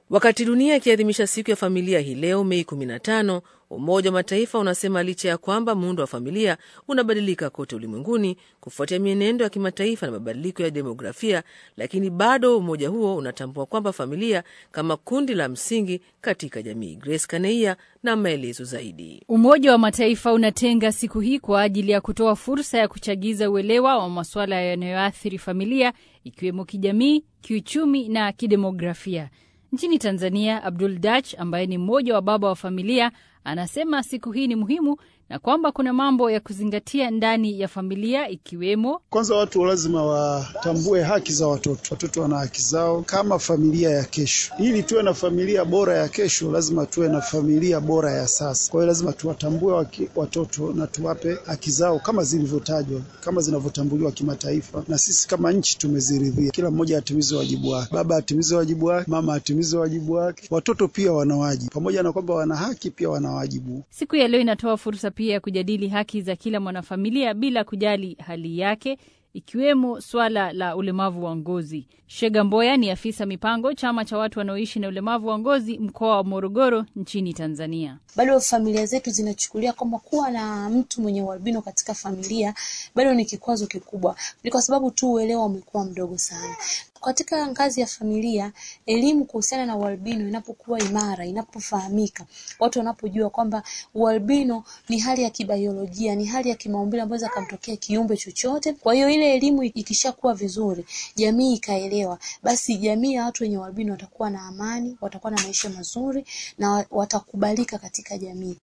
Wakati dunia ikiadhimisha siku ya familia hii leo Mei 15, Umoja wa Mataifa unasema licha ya kwamba muundo wa familia unabadilika kote ulimwenguni kufuatia mienendo ya kimataifa na mabadiliko ya demografia, lakini bado umoja huo unatambua kwamba familia kama kundi la msingi katika jamii. Grace Kaneia na maelezo zaidi. Umoja wa Mataifa unatenga siku hii kwa ajili ya kutoa fursa ya kuchagiza uelewa wa masuala yanayoathiri familia ikiwemo kijamii, kiuchumi na kidemografia. Nchini Tanzania, Abdul Dach ambaye ni mmoja wa baba wa familia anasema siku hii ni muhimu na kwamba kuna mambo ya kuzingatia ndani ya familia ikiwemo, kwanza, watu lazima watambue haki za watoto. Watoto wana haki zao kama familia ya kesho. Ili tuwe na familia bora ya kesho, lazima tuwe na familia bora ya sasa. Kwa hiyo lazima tuwatambue watoto na tuwape haki zao kama zilivyotajwa, kama zinavyotambuliwa kimataifa, na sisi kama nchi tumeziridhia. Kila mmoja atimize wajibu wake, baba atimize wajibu wake, mama atimize wajibu wake. Watoto pia wana wajibu, pamoja na kwamba wana haki, pia wana wajibu. Siku ya leo inatoa fursa pia ya kujadili haki za kila mwanafamilia bila kujali hali yake ikiwemo swala la ulemavu wa ngozi. Shega Mboya ni afisa mipango chama cha watu wanaoishi na ulemavu wa ngozi mkoa wa Morogoro nchini Tanzania. Bado familia zetu zinachukulia kwamba kuwa na mtu mwenye ualbino katika familia bado ni kikwazo kikubwa, ni kwa sababu tu uelewa umekuwa mdogo sana. Katika ngazi ya familia, elimu kuhusiana na ualbino inapokuwa imara, inapofahamika, watu wanapojua kwamba ualbino ni hali ya kibiolojia, ni hali ya kimaumbile ambayo inaweza kumtokea kiumbe chochote. Kwa hiyo ile elimu ikishakuwa vizuri, jamii ikaelewa, basi jamii ya watu wenye ualbino watakuwa na amani, watakuwa na maisha mazuri na watakubalika katika jamii.